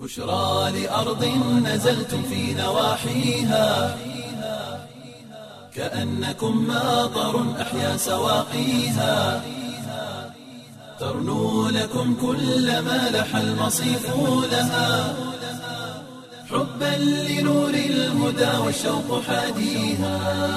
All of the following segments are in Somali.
بشرى لأرض نزلتم في نواحيها كأنكم ماطر أحيا سواقيها ترنو لكم كل ما لح المصيف لها حبا لنور الهدى والشوق حاديها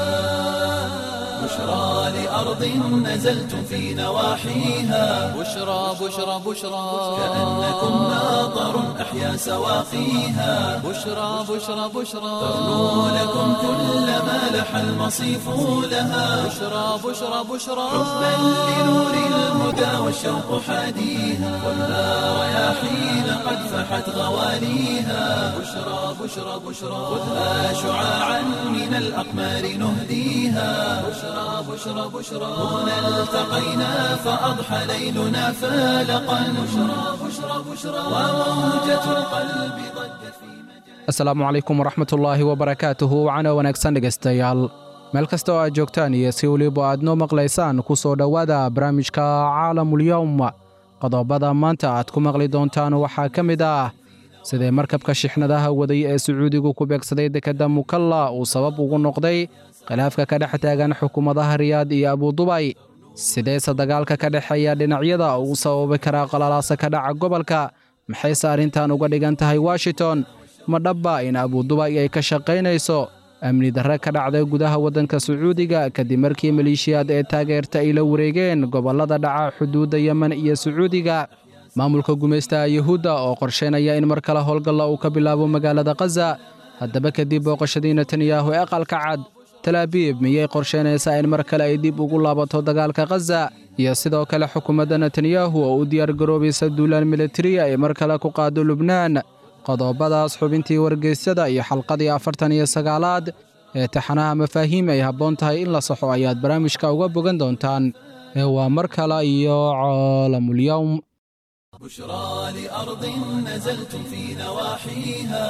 بشرى لأرض نزلتم في نواحيها بشرى بشرى بشرى كأنكم ماطر أحيا سواقيها بشرى بشرى بشرى ترنو لكم كل ما لح المصيف لها بشرى بشرى بشرى حبا لنور الهدى والشوق حاديها والنار رياحين قد فحت غواليها بشرى بشرى بشرى خذها شعاعا من الأقمار نهديها بشرى بشرى بشرى هنا التقينا فأضحى ليلنا فالقا بشرى بشرى بشرى وموجة القلب ضجت في مجال asalaamu calaykum waraxmatullaahi wabarakaatuhu wacana wanaagsan dhegaystayaal meel kasta oo aad joogtaan iyo si weliba aad noo maqlaysaan ku soo dhowaada barnaamijka caalamulyowm qodobada maanta aad ku maqli doontaan waxaa ka mid ah sidee markabka shixnadaha waday ee sacuudigu ku beegsaday dekedda mukalla uu sabab ugu noqday khilaafka ka dhex taagan xukuumadaha riyaad iyo abudubay sideese dagaalka ka dhexeeya dhinacyada uu sababi karaa qalalaasa ka dhaca gobolka maxayse arrintan uga dhigan tahay washington ma dhabba in abudubay ay ka shaqaynayso amni darre ka dhacday gudaha waddanka sacuudiga kadib markii maleeshiyaad ee taageerta ay la wareegeen gobollada dhaca xuduudda yemen iyo sacuudiga maamulka gumaystaha yuhuudda oo qorshaynaya in mar kale howlgalla uu ka bilaabo magaalada khaza haddaba kadib booqashadii netanyahu ee aqalka cad talaabiib miyay qorshaynaysaa in mar kale ay dib ugu laabato dagaalka khaza iyo sidoo kale xukuumadda netanyahu oo u diyaargaroobaysa duulaan militariya ay mar kale ku qaado lubnaan qodobadaas xubintii wargeysyada iyo xalqadii afartan iyo sagaalaad ee taxanaha mafaahiim ay habboon tahay in la saxo ayaad barnaamijka uga bogan doontaan ee waa mar kale iyo caalamulyowm بشرى لأرض نزلتم في نواحيها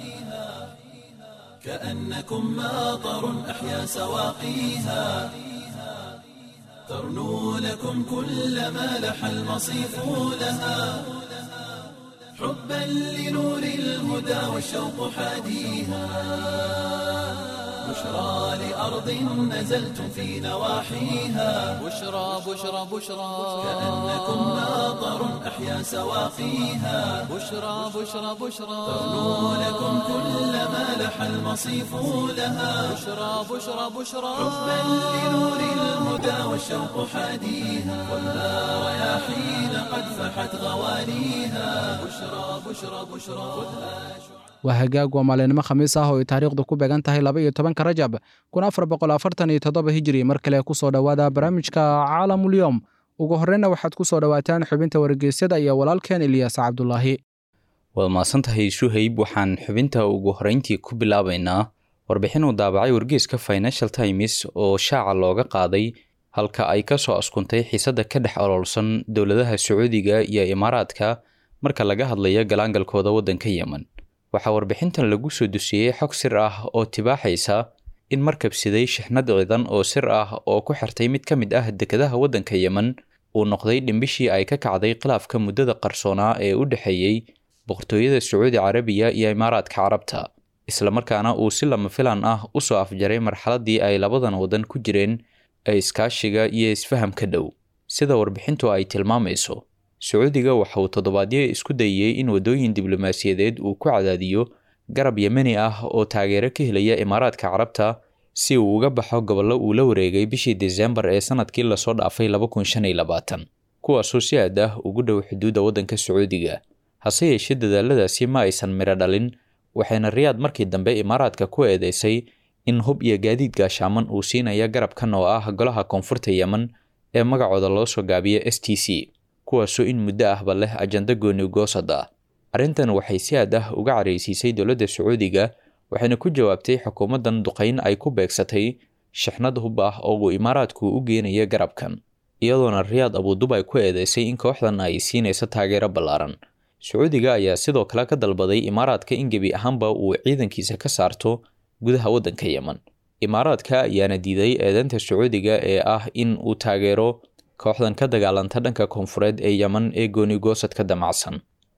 كأنكم ماطر أحيا سواقيها ترنو لكم كل ما لح المصيف لها حبا لنور الهدى والشوق حاديها بشرى لأرض نزلتم في نواحيها بشرى بشرى بشرى كأنكم ماطر أحيا سواقيها بشرى بشرى بشرى ترنو لكم كل ما لح المصيف لها بشرى بشرى بشرى حبا لنور الهدى والشوق حاديها والنار رياحين قد فحت غواليها بشرى بشرى بشرى خذها waa hagaag waa maalinimo khamiis ah oo ay taariikhdu ku beegan tahay laba iyo tobanka rajab kun afar boqol afartan iyo toddoba hijiri mar kale ku soo dhowaada barnaamijka caalamulyowm ugu horreyna waxaad ku soo dhowaataan xubinta wargeysyada iyo walaalkeen ilyaas cabdulaahi waad mahadsantahay suhayb waxaan xubinta ugu horreyntii ku bilaabaynaa warbixin uu daabacay wargeyska financial times oo shaaca looga qaaday halka ay ka soo askuntay xiisadda ka dhex oloolsan dowladaha sacuudiga iyo imaaraadka marka laga hadlayo galaangalkooda waddanka yemen waxaa warbixintan lagu soo dusiyey xog sir ah oo tibaaxaysa in markabsiday shixnad ciidan oo sir ah oo ku xirtay mid ka mid ah dekedaha waddanka yemen uu noqday dhimbishii ay ka kacday khilaafka muddada qarsoonaa ee u dhexeeyey boqortooyada sacuudi carabiya iyo imaaraadka carabta islamarkaana uu si lama filan ah u soo afjaray marxaladii ay labadan waddan ku jireen ee iskaashiga iyo isfahamka dhow sida warbixintu ay tilmaamayso sacuudiga waxa uu toddobaadyo isku dayey in waddooyin diblomaasiyadeed uu ku cadaadiyo garab yemeni ah oo taageero ka helaya imaaraadka carabta si uu uga baxo gobollo uu la wareegay bishii desembar ee sanadkii lasoo dhaafay kuwaasoo si aad ah ugu dhow xuduudda waddanka sacuudiga hase yeeshee dadaaladaasi ma aysan midho dhalin waxayna riyaad markii dambe imaaraadka ku eedeysay in hub iyo gaadiid gaashaaman uu siinaya garabkan oo ah golaha koonfurta yemen ee magacooda loo soo gaabiya s t c kuwaasoo in muddo ahba leh ajanda gooni goosad ah arrintan waxay si aad ah uga caraysiisay dowladda sacuudiga waxayna ku jawaabtay xukuumaddan duqayn ay ku beegsatay shixnad hub ah oo uu imaaraadku u geenaya garabkan iyadoona riyaad abudubay ku eedeysay in kooxdan ay siinayso taageero ballaaran sacuudiga ayaa sidoo kale ka dalbaday imaaraadka in gebi ahaanba uu ciidankiisa ka saarto gudaha waddanka yemen imaaraadka ayaana diiday eedeynta sacuudiga ee ah in uu taageero kooxdan ka dagaalanta dhanka koonfureed ee yemen ee gooni goosadka damacsan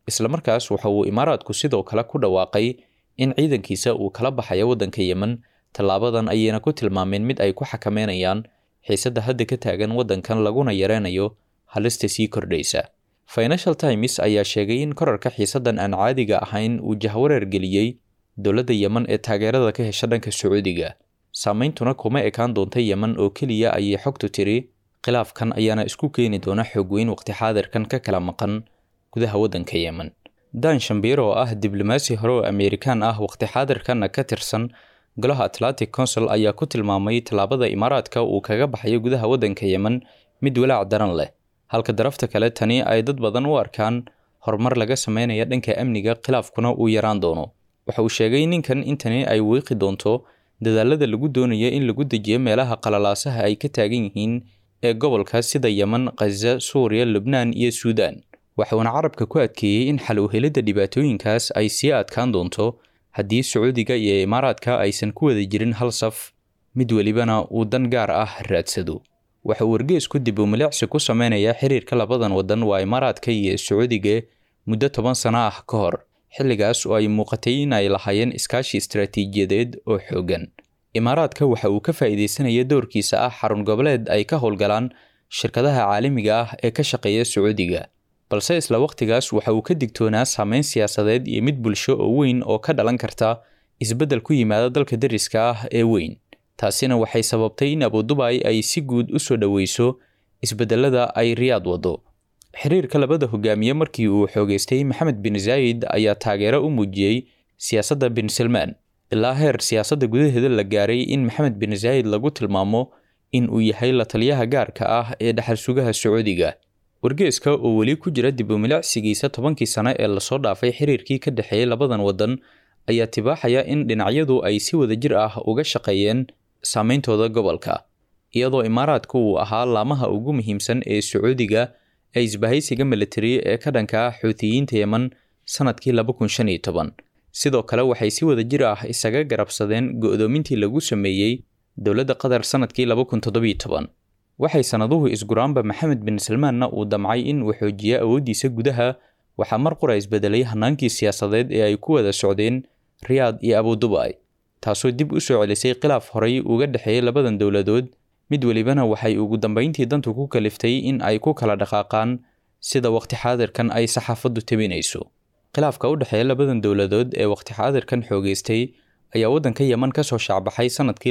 islamarkaas waxa uu imaaraadku sidoo kale ku dhawaaqay in ciidankiisa uu kala baxayo waddanka yemen tallaabadan ayayna ku tilmaameen mid ay ku xakameynayaan xiisadda hadda ka taagan waddankan laguna yareynayo halista sii kordhaysa financial times ayaa sheegay in korarka xiisaddan aan caadiga ahayn uu jahwareer geliyey dowladda yemen ee taageerada ka hesha dhanka sacuudiga saameyntuna kuma ekaan doonta yemen oo keliya ayay xogtu tiri khilaafkan ayaana isku keeni doona xoog weyn waqti xaadirkan ka kala maqan gudaha waddanka yemen dan shambiir oo ah diblomaasi hore oo ameerikaan ah waqti xaadirkanna ka tirsan golaha atlantic council ayaa ku tilmaamay tallaabada imaaraadka uu kaga baxayo gudaha waddanka yemen mid walaac daran leh halka darafta kale tani ay dad badan u arkaan horumar laga sameynaya dhanka amniga khilaafkuna uu yaraan doono waxa uu sheegay ninkan intani ay wiiqi doonto dadaalada lagu doonayo in lagu dejiyo meelaha qalalaasaha ay ka taagan yihiin ee gobolka sida yemen khaza suuriya lubnaan iyo suudaan waxuuna carabka ku adkeeyey in xal u helidda dhibaatooyinkaas ay sii adkaan doonto haddii sacuudiga iyo imaaraadka aysan ku wada jirin hal saf mid welibana uu dan gaar ah raadsado waxa uu wargeesku dib u milicsi ku sameynayaa xiriirka labadan waddan waa imaaraadka iyo sacuudiga muddo toban sano ah ka hor xilligaas oo ay muuqatay in ay lahaayeen iskaashi istaraatiijiyadeed oo xooggan imaaraadka waxa uu ka faa'iidaysanaya doorkiisa ah xarun goboleed ay ka howlgalaan shirkadaha caalamiga ah ee ka shaqeeya sacuudiga balse isla waqtigaas waxa uu ka digtoonaa saameyn siyaasadeed iyo mid bulsho oo weyn oo ka dhalan karta isbeddel ku yimaada dalka dariska ah ee weyn taasina waxay sababtay in abudubay ay si guud u soo dhoweyso isbeddelada ay riyaad waddo xiriirka labada hogaamiye markii uu xoogeystay maxamed bin zaayid ayaa taageero u muujiyey siyaasadda bin salmaan ilaa heer siyaasadda gudaheeda la gaaray in maxamed bin zaayid lagu tilmaamo in uu yahay la taliyaha gaarka ah ee dhaxal sugaha sacuudiga wargeeska oo weli ku jira dib u milicsigiisa tobankii sano ee lasoo dhaafay xiriirkii ka dhexeeyey labadan waddan ayaa tibaaxaya in dhinacyadu ay si wadajir ah uga shaqeeyeen saameyntooda gobolka iyadoo imaaraadku uu ahaa laamaha ugu muhiimsan ee sacuudiga ee isbahaysiga militari ee ka dhanka ah xuutiyiinta yemen sanadkii sidoo kale waxay si wadajir ah isaga garabsadeen go'doomintii lagu sameeyey dowladda qatar sanadkii waxay sannaduhu isguraanba maxamed bin salmaanna uu damcay in uu xoojiyo awooddiisa gudaha waxaa mar qura isbedelay hanaankii siyaasadeed ee ay ku wada socdeen riyaad iyo abudubay taasoo dib u soo celisay khilaaf horay uga dhexeeyay labadan dowladood mid welibana waxay ugu dambeyntii dantu ku kaliftay in ay ku kala dhaqaaqaan sida waqti xaadirkan ay saxaafaddu tabinayso khilaafka u dhexeeya labadan dowladood ee waqti xaadirkan xoogeystay ayaa waddanka yemen ka soo shaacbaxay sanadkii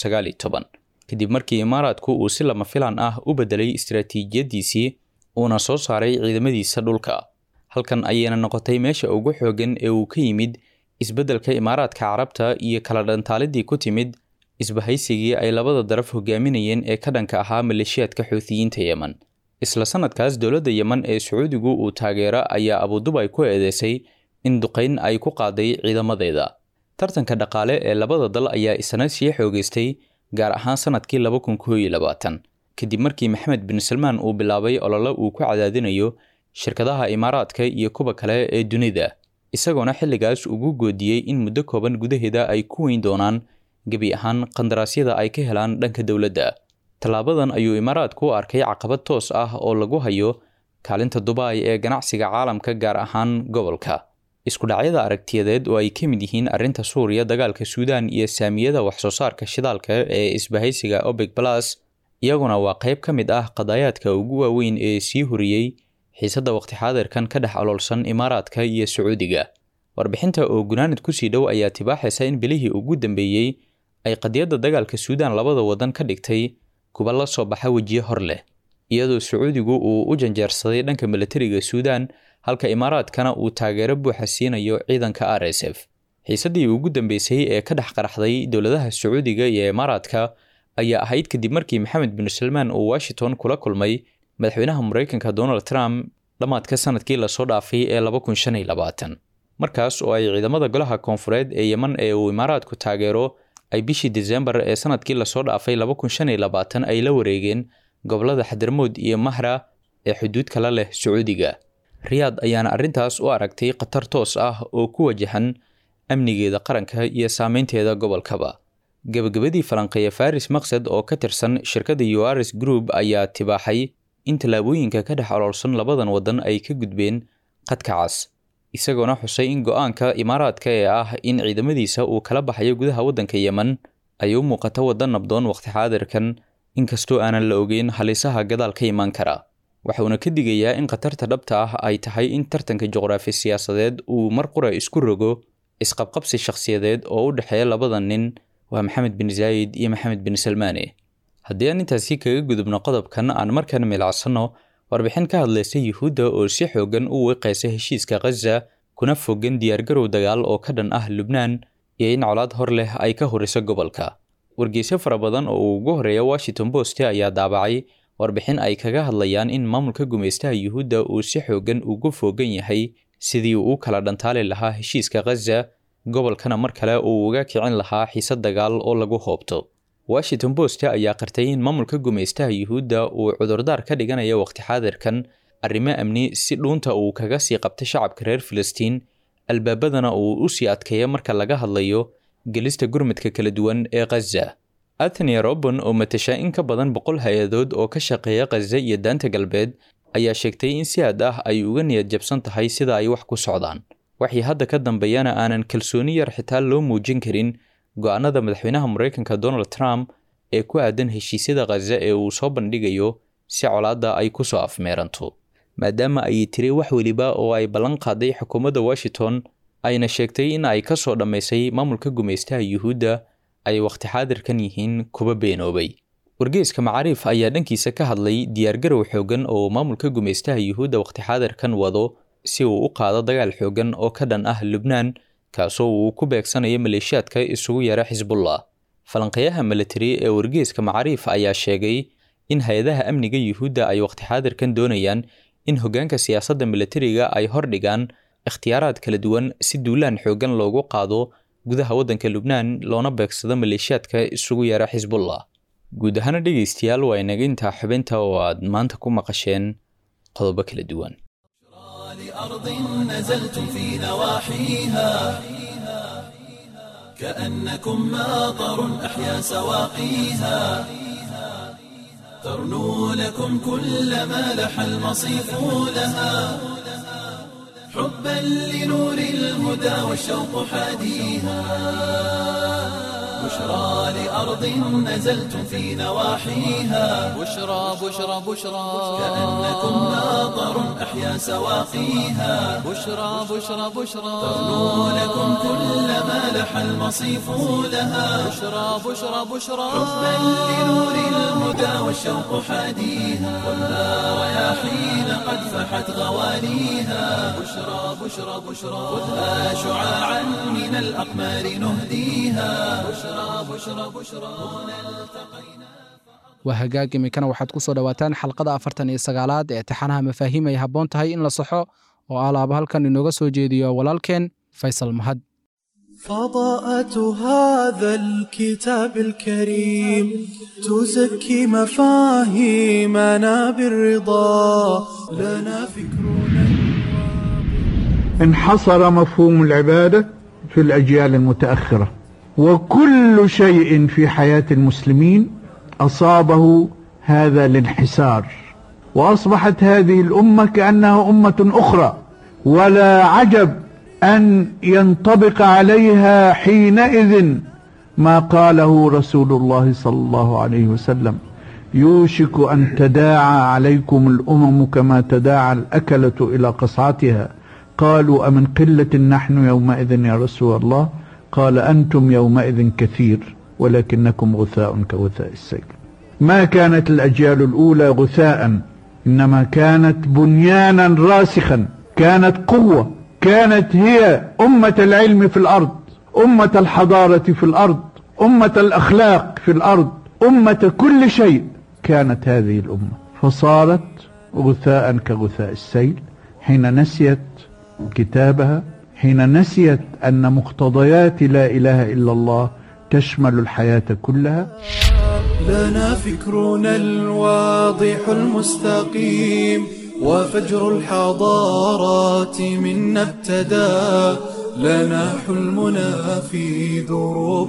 kadib markii imaaraadku uu si lama filan ah u bedelay istaraatiijiyadiisii uuna soo saaray ciidamadiisa dhulka halkan ayayna noqotay meesha ugu xooggan ee uu ka yimid isbeddelka imaaraadka carabta iyo kala dhantaalidii ku timid isbahaysigii ay labada daraf hogaaminayeen ee ka dhanka ahaa maleeshiyaadka xuutiyiinta yemen isla sanadkaas dowladda yemen ee sacuudigu uu taageero ayaa abudubay ku eedeysay in duqayn ay ku qaaday ciidamadeeda tartanka dhaqaale ee labada dal ayaa isna sii xoogeystay gaar ahaan sanadkii kadib markii maxamed bin salmaan uu bilaabay olole uu ku cadaadinayo shirkadaha imaaraadka iyo kuwa kale ee dunida isagoona xilligaas ugu goodiyey in muddo kooban gudaheeda ay ku weyn doonaan gebi ahaan qandaraasyada ay ka helaan dhanka dowladda tallaabadan ayuu imaaraadku u arkay caqabad toos ah oo lagu hayo kaalinta dubai ee ganacsiga caalamka gaar ahaan gobolka isku dhacyada aragtiyadeed oo ay ka mid yihiin arrinta suuriya dagaalka suudaan iyo saamiyada waxsoo saarka shidaalka ee isbahaysiga obeg balas iyaguna waa qayb ka mid ah qadaayaadka ugu waaweyn ee sii horiyey xiisadda waqti xaadirkan ka dhex oloolsan imaaraadka iyo sacuudiga warbixinta oo gunaanad kusii dhow ayaa tibaaxaysa in bilihii ugu dambeeyey ay qadiyadda dagaalka suudaan labada waddan ka dhigtay kuba la soo baxa wejiye hor leh iyadoo sacuudigu uu u janjeersaday dhanka milatariga suudaan halka imaaraadkana uu taageero buuxa siinayo ciidanka r s f xiisaddii ugu dambeysay ee ka dhex qaraxday dowladaha sacuudiga iyo imaaraadka ayaa ahayd kadib markii maxamed bin salmaan uu washington kula kulmay madaxweynaha maraykanka donald trump dhammaadka sanadkii lasoo dhaafay ee markaas oo ay ciidamada golaha koonfureed ee yemen ee uu imaaraadku taageero ay bishii desembar ee sanadkii lasoo dhaafay ay la wareegeen gobolada xadarmood iyo mahra ee xuduud kala leh sacuudiga riyaad ayaana arrintaas u aragtay khatar toos ah oo ku wajahan amnigeeda qaranka iyo saameynteeda gobolkaba gebagabadii falanqeeya faris maqsad oo ka tirsan shirkadda uaris group ayaa tibaaxay in tallaabooyinka ka dhex oloolsan labadan waddan ay ka gudbeen qadka cas isagoona xusay in go-aanka imaaraadka ee ah in ciidamadiisa uu kala baxayo gudaha waddanka yemen ay u muuqato wadda nabdoon waqti xaadirkan inkastoo aanan la ogeyn halisaha gadaal ka imaan kara waxauna ka digayaa in khatarta dhabta ah ay tahay in tartanka juqraafi siyaasadeed uu mar qura isku rogo isqabqabsi shakhsiyadeed oo u dhexeeya labada nin waa maxamed bin zaayid iyo maxamed bin salmaane haddii aan intaasi kaga gudubno qodobkan aan markan milacsanno warbixin ka hadlaysa yuhuudda oo si xoogan u wiiqaysa heshiiska khaza kuna fogan diyaargarow dagaal oo ka dhan ah lubnaan iyo in colaad hor leh ay ka horiso gobolka wargeysyo fara badan oo uu ugu horeeya washington post ayaa daabacay warbixin ay kaga hadlayaan in maamulka gumaystaha yuhuudda uu si xoogan ugu foogan yahay sidii uu u kala dhantaali lahaa heshiiska khaza gobolkana mar kale uu uga kicin lahaa xiise dagaal oo lagu hoobto washington post ayaa qartay in maamulka gumaystaha yuhuudda uu cudurdaar ka dhiganaya waqti xaadirkan arrimo amni si dhuunta uu kaga sii qabtay shacabka reer filistiin albaabadana uu u sii adkeeya marka laga hadlayo gelista gurmadka kala duwan ee khaza athenia robon oo matasha in ka badan boqol hay-adood oo ka shaqeeya khaza iyo daanta galbeed ayaa sheegtay in si aad ah ay uga niyad jabsan tahay sida ay wax ku socdaan waxii hadda ka dambeeyana aanan kalsooni yar xitaa loo muujin karin go-aanada madaxweynaha maraykanka donald trump ee ku aadan heshiisyada khaza ee uu soo bandhigayo si colaadda ay ku soo afmeeranto maadaama ay tiri wax weliba oo ay ballan qaaday xukuumadda washington ayna sheegtay in ay ka soo dhammaysay maamulka gumaystaha yuhuudda ay waqti xaadirkan yihiin kuba beenoobay wargeyska macaariif ayaa dhankiisa ka hadlay diyaargarow xoogan oo maamulka gumaystaha yuhuudda waqti xaadirkan wado si uu u qaado dagaal xoogan oo ka dhan ah lubnaan kaasoo uu ku beegsanayo maleeshiyaadka isugu yara xisbullah falanqeeyaha militari ee wargeyska macaariif ayaa sheegay in hay-adaha amniga yuhuudda ay waqti xaadirkan doonayaan in hoggaanka siyaasadda militariga ay hordhigaan ikhtiyaaraad kala duwan si duulaan xoogan loogu qaado gudaha waddanka lubnaan loona beegsado maleeshiyaadka isugu yara xisbullah guud ahaana dhegaystayaal waa inaga intaa xubinta oo aad maanta ku maqasheen qodobo kala duwan لأرض نزلتم في نواحيها كأنكم ماطر أحيا سواقيها ترنو لكم كل ما لح المصيف لها حبا لنور الهدى والشوق حاديها بشرى لأرض نزلتم في نواحيها بشرى بشرى بشرى كأنكم ماطر أحيا سواقيها بشرى بشرى بشرى ترنو لكم كل ما لح المصيف لها بشرى بشرى بشرى حبا لنور الهدى والشوق حاديها والنار رياحين قد فحت غواليها بشرى بشرى بشرى خذها شعاعا من الأقمار نهديها بشرى بشرى بشرى هنا التقينا waa hagaag iminkana waxaad ku soo dhowaataan xalqada afartan iyo sagaalaad ee taxanaha mafaahiim ay habboon tahay in la saxo oo alaaba halkan inooga soo jeediyo walaalkeen faysal mahad فضاءة هذا الكتاب الكريم تزكي مفاهيمنا بالرضا لنا فكرنا انحصر مفهوم العبادة في الأجيال المتأخرة وكل شيء في حياة المسلمين أصابه هذا الانحسار وأصبحت هذه الأمة كأنها أمة أخرى ولا عجب أن ينطبق عليها حينئذ ما قاله رسول الله صلى الله عليه وسلم يوشك أن تداعى عليكم الأمم كما تداعى الأكلة إلى قصعتها قالوا أمن قلة نحن يومئذ يا رسول الله قال أنتم يومئذ كثير ولكنكم غثاء كغثاء السيل ما كانت الأجيال الأولى غثاء إنما كانت بنيانا راسخا كانت قوة كانت هي أمة العلم في الأرض أمة الحضارة في الأرض أمة الأخلاق في الأرض أمة كل شيء كانت هذه الأمة فصارت غثاء كغثاء السيل حين نسيت كتابها حين نسيت أن مقتضيات لا إله إلا الله تشمل الحياة كلها لنا فكرنا الواضح المستقيم وفجر الحضارات منا ابتدى لنا حلمنا في دروب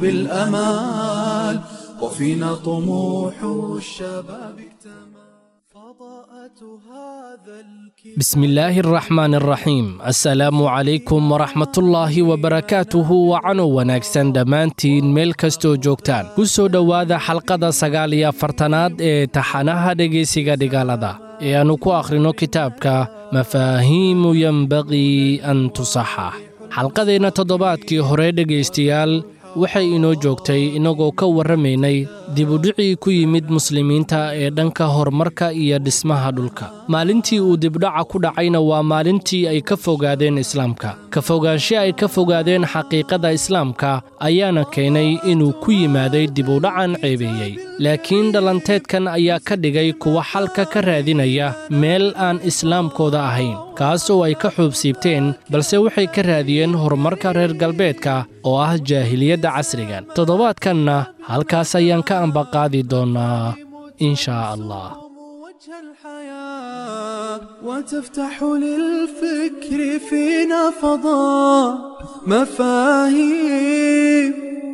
الأمال وفينا طموح الشباب اكتمل فضاءة بسم الله الرحمن الرحيم السلام عليكم ورحمة الله وبركاته وعنو wanaagsan dhammaantiin meel kastoo joogtaan ku soo dhowaada xalqada sagaal iyo afartanaad ee taxanaha dhegaysiga dhigaalada ee aannu ku akhrino kitaabka mafaahiimu yenbaqii an tusaxa xalqadeenna toddobaadkii hore dhegaystayaal waxay inoo joogtay innagoo ka warramaynay dibudhicii ku yimid muslimiinta ee dhanka horumarka iyo dhismaha dhulka maalintii uu dibdhaca ku dhacayna waa maalintii ay ka fogaadeen islaamka ka fogaanshe ay ka fogaadeen xaqiiqada islaamka ayaana keenay inuu ku yimaaday dibudhacan ceebeeyey laakiin dhalanteedkan ayaa ka dhigay kuwa xalka ka raadinaya meel aan islaamkooda ahayn kaas oo ay ka xuubsiibteen balse waxay ka raadiyeen horumarka reer galbeedka oo ah jaahiliyadda casrigan toddobaadkanna halkaas ayaan ka ambaqaadi doonnaa in shaa allah وتفتح للفكر فينا فضاء مفاهيم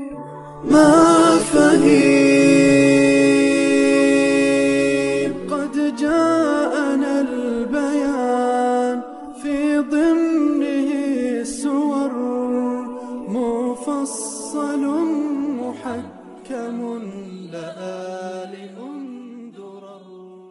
مفاهيم قد جاءنا البيان في ضمنه السور مفصل محكم لآل درر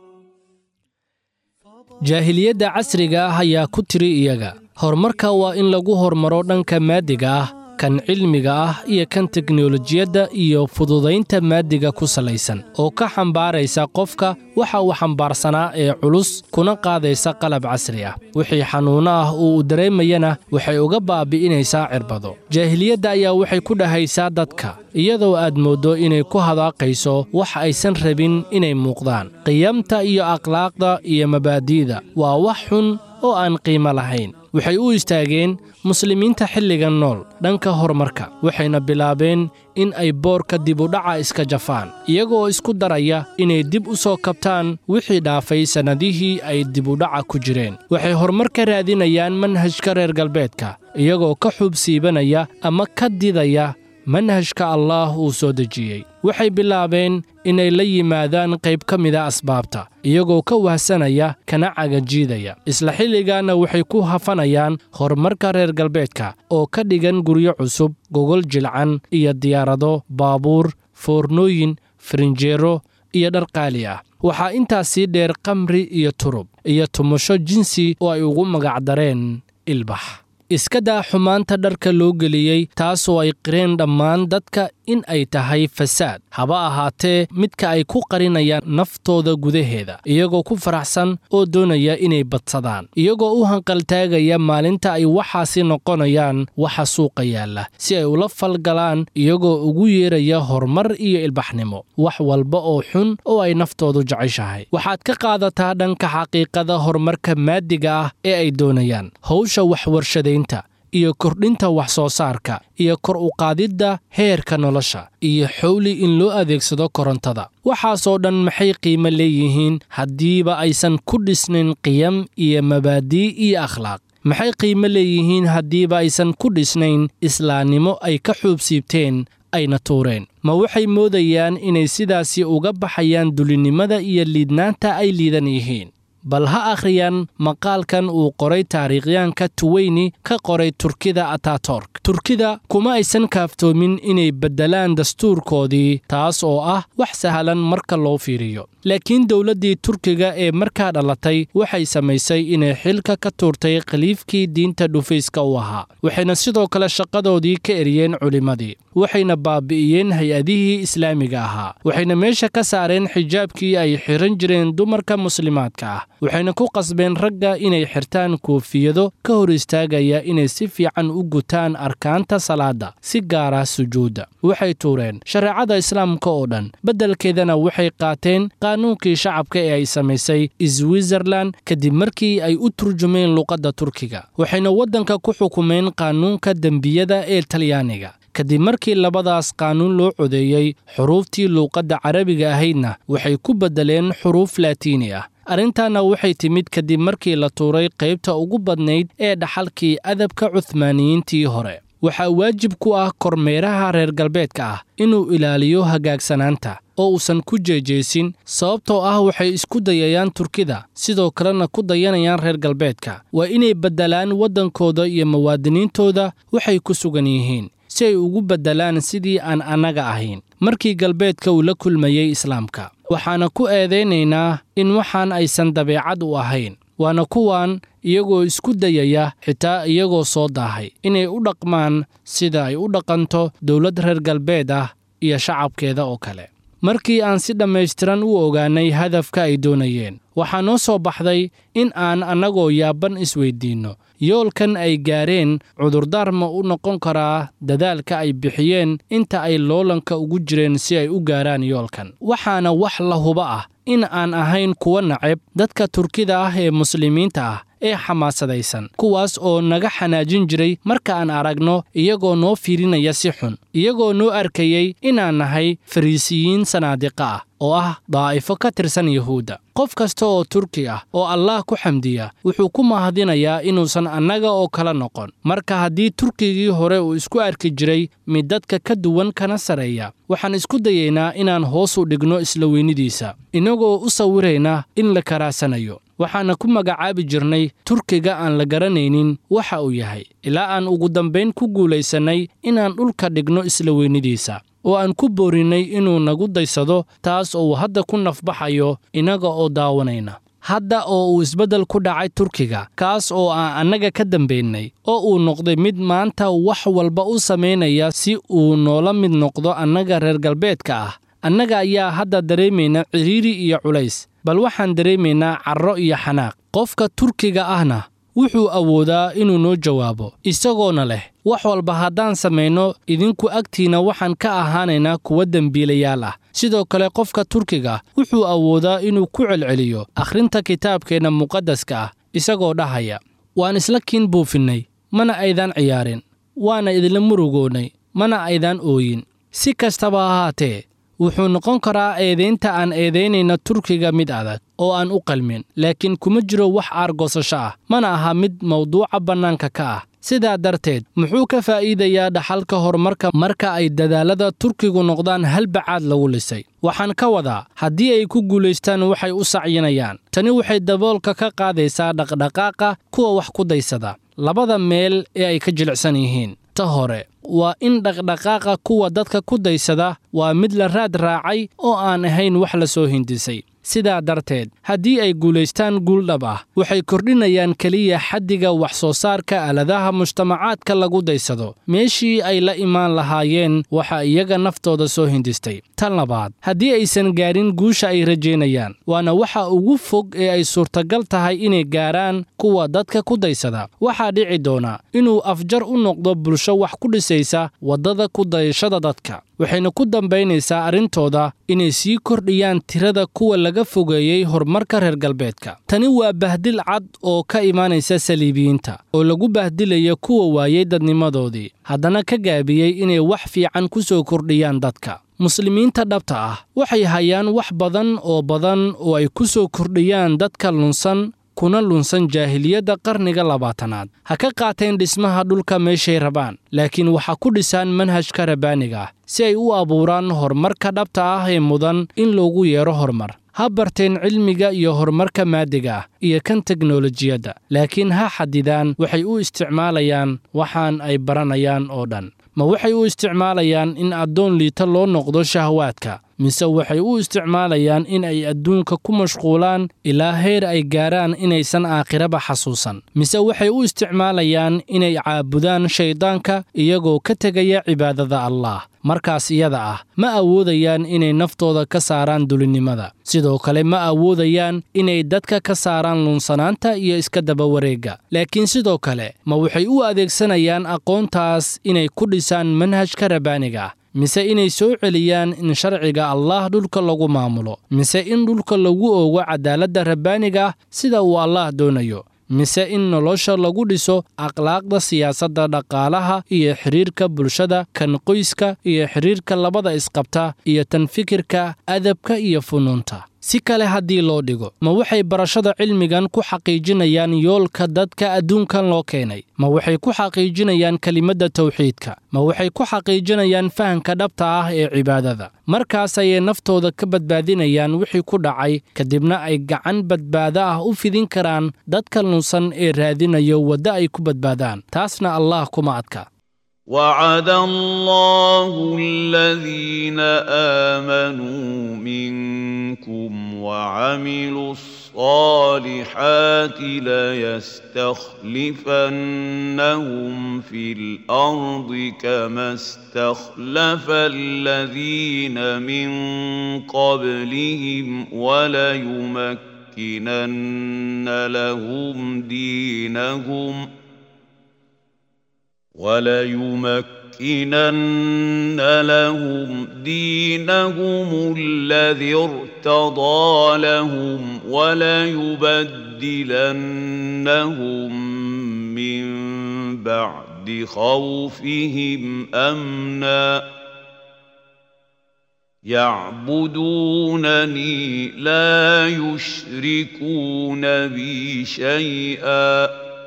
jaahiliyadda casriga ah ayaa ku tiri iyaga horumarka waa in lagu hormaro dhanka maadiga ah kan cilmiga ah iyo kan teknolojiyadda iyo fududaynta maadiga ku salaysan oo ka xambaaraysa qofka waxa uu xambaarsanaa ee culus kuna qaadaysa qalab casri ah wixii xanuunno ah oo uu dareemayana waxay uga baabi'inaysaa cirbado jaahiliyadda ayaa waxay ku dhahaysaa dadka iyadoo aad mooddo inay ku hadaaqayso wax aysan rabin inay muuqdaan qiyamta iyo akhlaaqda iyo mabaadi'da waa wax xun oo aan qiimo lahayn waxay u istaageen muslimiinta xilligan nool dhanka horumarka waxayna bilaabeen in ay boorka dibudhaca iska jafaan iyagoo isku daraya inay dib u soo kabtaan wixii dhaafay sannadihii ay dibudhaca ku jireen waxay horumar ka raadinayaan manhajka reer galbeedka iyagoo ka xuubsiibanaya ama ka didaya manhajka allaah uu soo dejiyey waxay bilaabeen inay la yimaadaan qayb ka mida asbaabta iyagoo ka wahsanaya kana cagajiidaya isla xilligaanna waxay ku hafanayaan horumarka reer galbeedka oo ka dhigan guryo cusub gogol jilcan iyo diyaarado baabuur foornooyin farinjeero iyo dhar qaali ah waxaa intaas sii dheer kamri iyo turub iyo tumasho jinsi oo ay ugu magacdareen ilbax iska daa xumaanta dharka loo geliyey taasoo ay qireen dhammaan dadka in ay tahay fasaad haba ahaatee midka ay ku qarinayaan naftooda gudaheeda iyagoo ku faraxsan oo doonaya inay badsadaan iyagoo u hanqaltaagaya maalinta ay waxaasi noqonayaan waxa suuqa yaalla si ay ula falgalaan iyagoo ugu yeeraya horumar iyo ilbaxnimo wax walba oo xun oo ay naftoodu jeceshahay waxaad ka qaadataa dhanka xaqiiqada horumarka maadiga ah ee ay doonayaan hawsha waxwarshadaynta iyo kordhinta wax soo saarka iyo kor u qaadidda heerka nolosha iyo xowli in loo adeegsado korontada waxaasoo dhan maxay qiimo leeyihiin haddiiba aysan ku dhisnayn qiyam iyo mabaadii iyo akhlaaq maxay qiimo leeyihiin haddiiba aysan ku dhisnayn islaannimo ay ka xuubsiibteen ayna tuureen ma waxay moodayaan inay sidaasi uga baxayaan dulinimada iyo liidnaanta ay liidan yihiin bal ha akhriyaan maqaalkan uu qoray taariikhyaanka tuweyni ka qoray turkida atatork turkida kuma aysan kaaftoomin inay beddelaan dastuurkoodii taas oo ah wax sahlan marka loo fiiriyo laakiin dowladdii turkiga ee markaa dhalatay waxay samaysay inay xilka ka tuurtay khaliifkii diinta dhufayska u ahaa waxayna sidoo kale shaqadoodii ka eriyeen culimmadii waxayna baabi'iyeen hay-adihii islaamiga ahaa waxayna meesha ka saareen xijaabkii ay xiran jireen dumarka muslimaadka ah waxayna ku qasbeen ragga inay xirtaan koofiyado ka hor istaagaya inay si fiican u gutaan arkaanta salaadda si gaara sujuudda waxay tuureen shareecada islaamka oo dhan beddelkeedana waxay qaateen qaanuunkii shacabka ee ay samaysay switzerlan kadib markii ay u turjumeen luqadda turkiga waxayna waddanka ku xukumeen qaanuunka dembiyada ee talyaaniga kadib markii labadaas qaanuun loo codeeyey xuruuftii luuqadda carabiga ahaydna waxay ku beddeleen xuruuf laatiini ah arrintaana waxay timid kadib markii la tuuray qaybta ugu badnayd ee dhaxalkii adabka cuhmaaniyiintii hore waxaa waajib ku ah kormeeraha reer galbeedka ah inuu ilaaliyo hagaagsanaanta oo uusan ku jeejeysin sababtoo ah waxay isku dayayaan turkida sidoo kalena ku dayanayaan reer galbeedka waa inay beddelaan waddankooda iyo muwaadiniintooda waxay ku sugan yihiin si ay ugu beddelaan sidii aan annaga ahayn markii galbeedka uu la kulmayey islaamka waxaana ku eedaynaynaa in waxaan aysan dabeecad u ahayn waana kuwan iyagoo isku dayaya xitaa iyagoo soo daahay inay u dhaqmaan sida ay u dhaqanto dowlad reer galbeed ah iyo shacabkeeda oo kale markii aan si dhammaystiran u ogaannay hadafka ay doonayeen waxaa noo soo baxday in aan annagoo yaaban isweyddiinno yoolkan ay gaareen cudurdaar ma u noqon karaa dadaalka ay bixiyeen inta ay loolanka ugu jireen si ay u gaaraan yoolkan waxaana wax la huba ah in aan ahayn kuwa nacab dadka turkida ah ee muslimiinta ah ee xamaasadaysan kuwaas oo naga xanaajin jiray marka aan aragno iyagoo noo fiirinaya si xun iyagoo noo arkayey inaan nahay fariisiyiin sanaadiqa ah oo ah daa'ifo ka tirsan yuhuudda qof kasta oo turki ah oo allaah ku xamdiya wuxuu ku mahadinayaa inuusan annaga oo kala noqon marka haddii turkigii hore uu isku arki jiray mid dadka ka duwan kana sarreeya waxaan isku dayaynaa inaan hoos u dhigno isla weynidiisa innagoo u sawirayna in la karaasanayo waxaana ku magacaabi jirnay turkiga aan la garanaynin waxa uu yahay ilaa aan ugu dambayn ku guulaysannay inaan dhulka dhigno isla weynidiisa oo aan ku boorinnay inuu nagu daysado taas oo uu hadda ku nafbaxayo innaga oo daawanayna hadda oo uu isbeddel ku dhacay turkiga kaas oo aan annaga ka dambaynay oo uu noqday mid maanta wax walba u samaynaya si uu noola mid noqdo annaga reer galbeedka ah annaga ayaa hadda dareemayna cidhiiri iyo culays bal waxaan dareemaynaa carro iyo xanaaq qofka turkiga ahna wuxuu awoodaa inuu noo jawaabo isagoona leh wax walba haddaan samayno idinku agtiinna waxaan ka ahaanaynaa kuwa dembiilayaal ah sidoo kale qofka turkiga wuxuu awoodaa inuu ku celceliyo akhrinta kitaabkeenna muqaddaska ah isagoo dhahaya waan isla kiin buufinnay mana aydaan ciyaarin waana idinla murugoonnay mana aydaan ooyin si kastaba ahaatee wuxuu noqon karaa eedaynta aan eedaynayna turkiga mid adag oo aan u qalmin laakiin kuma jiro wax aargoosasho ah mana aha mid mawduuca bannaanka ka ah sidaa darteed muxuu ka faa'iidayaa dhaxalka horumarka marka ay dadaallada turkigu noqdaan halbacaad lagu lisay waxaan ka wadaa haddii ay ku guulaystaan waxay u sacyinayaan tani waxay daboolka ka qaadaysaa dhaqdhaqaaqa kuwa wax ku daysada labada meel ee ay ka jilicsan yihiin ta hore waa in dhaqdhaqaaqa kuwa dadka ku daysada waa mid la raad raacay oo aan ahayn wax la soo hindisay sidaa darteed haddii ay guulaystaan guuldhab ah waxay kordhinayaan keliya xaddiga wax soo saarka aaladaha mujtamacaadka lagu daysado meeshii ay la imaan lahaayeen waxa iyaga naftooda soo hindistay tan labaad haddii aysan gaarin guusha ay rajaynayaan waana waxa ugu fog ee ay suurtagal tahay inay gaaraan kuwa dadka ku daysada waxaa dhici doona inuu afjar u noqdo bulsho wax ku dhisaysa waddada ku dayashada dadka waxayna ku dambaynaysaa arrintooda inay sii kordhiyaan tirada kuwa laga fogeeyey horumarka reer galbeedka tani waa bahdil cad oo ka imaanaysa saliibiyiinta oo lagu bahdilaya kuwa waayey dadnimadoodii haddana ka gaabiyey inay wax fiican ku soo kordhiyaan dadka muslimiinta dhabta ah waxay hayaan wax badan oo badan oo ay ku soo kordhiyaan dadka lunsan kuna lunsan jaahiliyadda qarniga labaatanaad ha ka qaateen dhismaha dhulka meeshay rabaan laakiin waxa ku dhisaan manhajka rabbaaniga ah si ay u abuuraan horumarka dhabta ah ee mudan in loogu yeero horumar ha barteen cilmiga iyo horumarka maadiga ah iyo kan teknolojiyadda laakiin ha xadidaan waxay u isticmaalayaan waxaan ay baranayaan oo dhan ma waxay u isticmaalayaan in addoon liita loo noqdo shahwaadka mise waxay u isticmaalayaan in ay adduunka ku mashquulaan ilaa heer ay gaaraan inaysan aakhiraba xasuusan mise waxay u isticmaalayaan inay caabudaan shayddaanka iyagoo ka tegaya cibaadada allaah markaas iyada ah ma awoodayaan inay naftooda ka saaraan dulinnimada sidoo kale ma awoodayaan inay dadka ka saaraan lunsanaanta iyo iska dabawareegga laakiin sidoo kale ma waxay u adeegsanayaan aqoontaas inay ku dhisaan manhajka rabbaaniga ah mise inay soo celiyaan in sharciga allaah dhulka lagu maamulo mise in dhulka lagu oogo cadaaladda rabbaaniga ah sida uu allaah doonayo mise in nolosha lagu dhiso akhlaaqda siyaasadda dhaqaalaha iyo xidhiirka bulshada kan qoyska iyo xidhiirka labada isqabta iyo tan fikirka adabka iyo funuunta si kale haddii loo dhigo ma waxay barashada cilmigan ku xaqiijinayaan yoolka dadka adduunkan loo keenay ma waxay ku xaqiijinayaan kelimadda tawxiidka ma waxay ku xaqiijinayaan fahamka dhabta ah ee cibaadada markaas ayay naftooda ka badbaadinayaan wixii ku dhacay kadibna ay gacan badbaado ah u fidin karaan dadka lunsan ee raadinayo waddo ay ku badbaadaan taasna allah kuma adka وعد الله الذين آمنوا منكم وعملوا الصالحات ليستخلفنهم في الأرض كما استخلف الذين من قبلهم وليمكنن لهم دينهم ۖ وليمكنن لهم دينهم الذي ارتضى لهم وليبدلنهم من بعد خوفهم امنا يعبدونني لا يشركون بي شيئا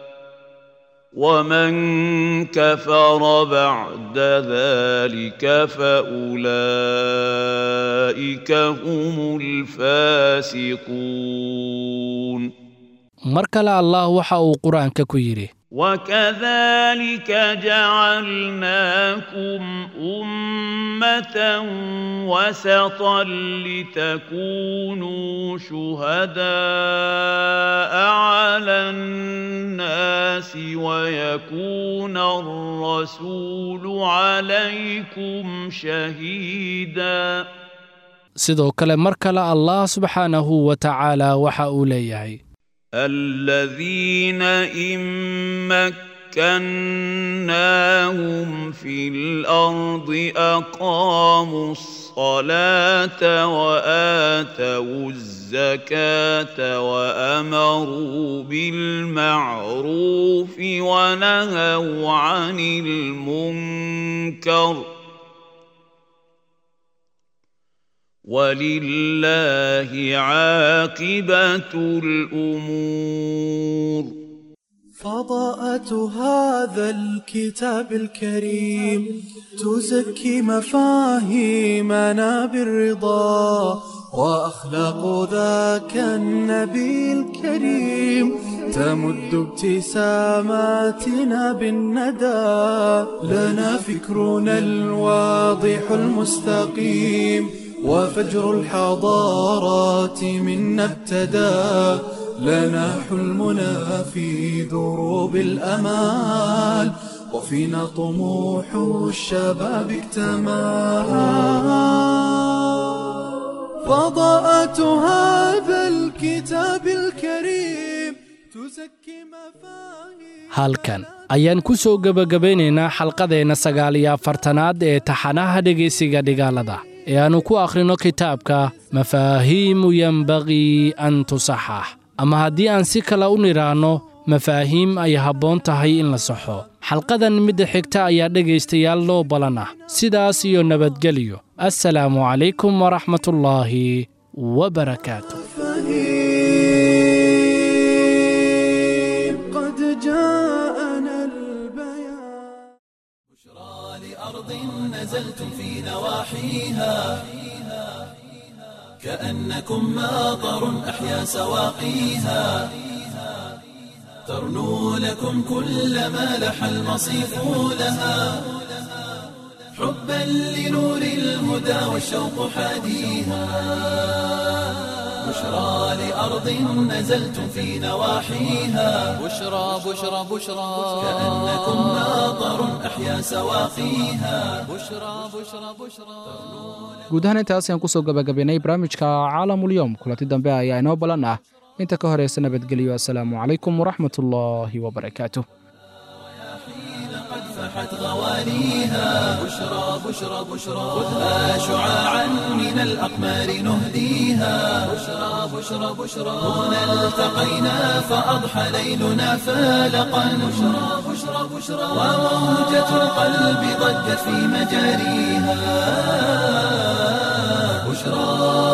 ومن كفر بعد ذلك فاولئك هم الفاسقون mar kale allah waxa uu qur-aanka ku yidhi وكذلك جعلناكم أمة وسطا لتكونوا شهداء على الناس ويكون الرسول عليكم شهيدا sidoo kale mar kale allah subxaanahu wa tacaala waxa uu leeyahay الذين إن مكناهم في الأرض أقاموا الصلاة وآتوا الزكاة وأمروا بالمعروف ونهوا عن المنكر ۖ ولله عاقبة الأمور فضاءة هذا الكتاب الكريم تزكي مفاهيمنا بالرضا وأخلاق ذاك النبي الكريم تمد ابتساماتنا بالندى لنا فكرنا الواضح المستقيم وفجر الحضارات منا ابتدى لنا حلمنا في دروب الأمال وفينا طموح الشباب اكتمل فضاءة هذا الكتاب الكريم تزكي مفاهيم halkan ayaan ku soo gebagabaynaynaa xalqadeenna sagaal iyo afartanaad ee taxanaha dhegaysiga dhigaalada ee aannu ku akhrino kitaabka mafaahiimu yenbagii an tusaxax ama haddii aan si kale u nidhaahno mafaahiim ay habboon tahay in la saxo xalqadan midda xigta ayaa dhegaystayaal loo balan ah sidaas iyo nabadgelyo assalaamu calaykum waraxmatullaahi wabarakaatu فهيم قد جاءنا البيان لأرض نزلتم في نواحيها كأنكم ماطر أحيا سواقيها ترنو لكم كل ما لح المصيف لها حبا لنور الهدى والشوق حاديها بشرى لأرض نزلتم في نواحيها بشرى بشرى بشرى كأنكم ماطر أحيا سواقيها بشرى بشرى بشرى guud ahaan intaas ayaan kusoo gabagabaynay barnaamijka caalamulyoom kulanti dambe ayaa inoo balan ah inta ka horeysa nabadgelyo assalaamu calaykum waraxmatullaahi wabarakaatuh فاحت غوانيها بشرى بشرى بشرى خذها شعاعا من الأقمار نهديها بشرى بشرى بشرى هنا التقينا فأضحى ليلنا فالقا بشرى بشرى بشرى وموجة القلب ضجت في مجاريها بشرى